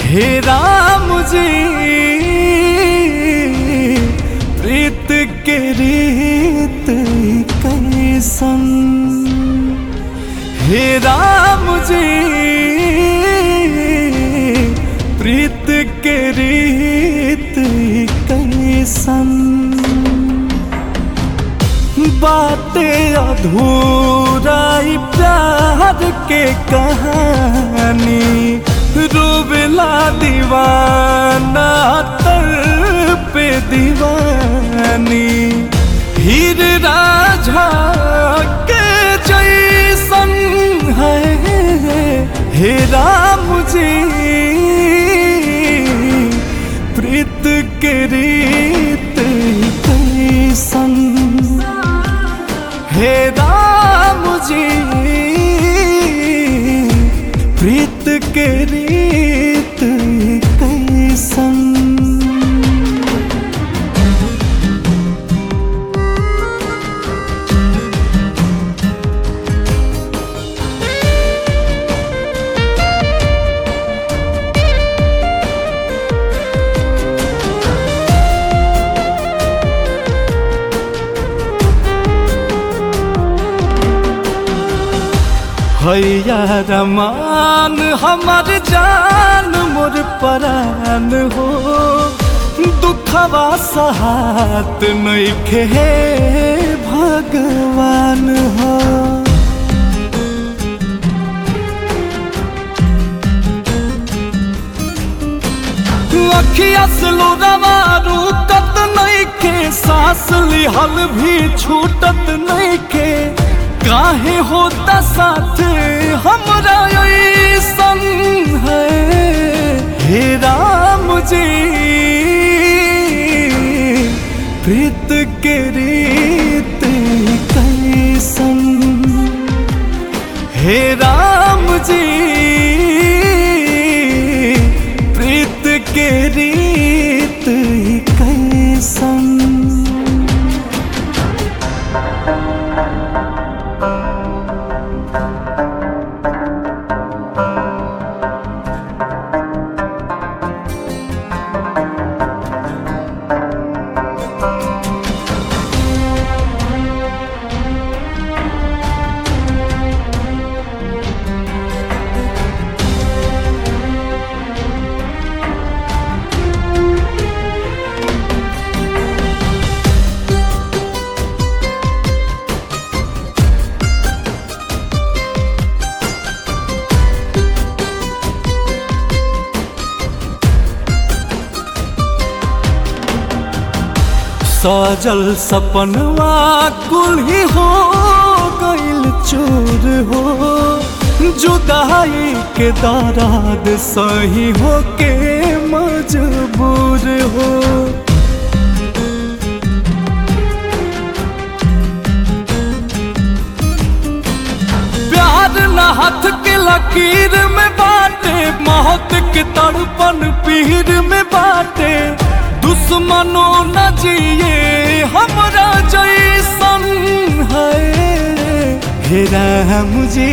हे राम जी प्रीत के रीत कैसन हे राम जी प्रीत के रीत कैसन बातें अधूरा ही प्यार के कहानी रोवेला दीवाना तर पे दीवानी हीर राझा के जैसन है हे राम जी प्रीत के रीत कैसन हे राम जी प्रीत के रीत कैसन हैया रमान हमर जान मोर परान हो दुखवा सहात नइखे हे भगवान हो अखिया से लोरावा रुकत नइखे सांस लिहल भी छूटत नइखे काहे होता साथ हमरा ऐसन है हे राम जी प्रीत के रीत कैसन हे राम जी प्रीत के रीत कैसन सजल सपनवा कुल ही हो गइल चूर हो जुदाई के दराद सही हो के मजबूर हो प्यार न हाथ के लकीर में बाटे मौत के तड़पन पीर में बाटे दुश्मनों न जिए हमरा जैसन है हे राम जी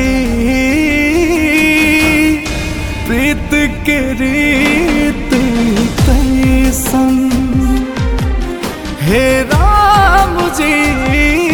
प्रीत के रीत कैसन हे राम जी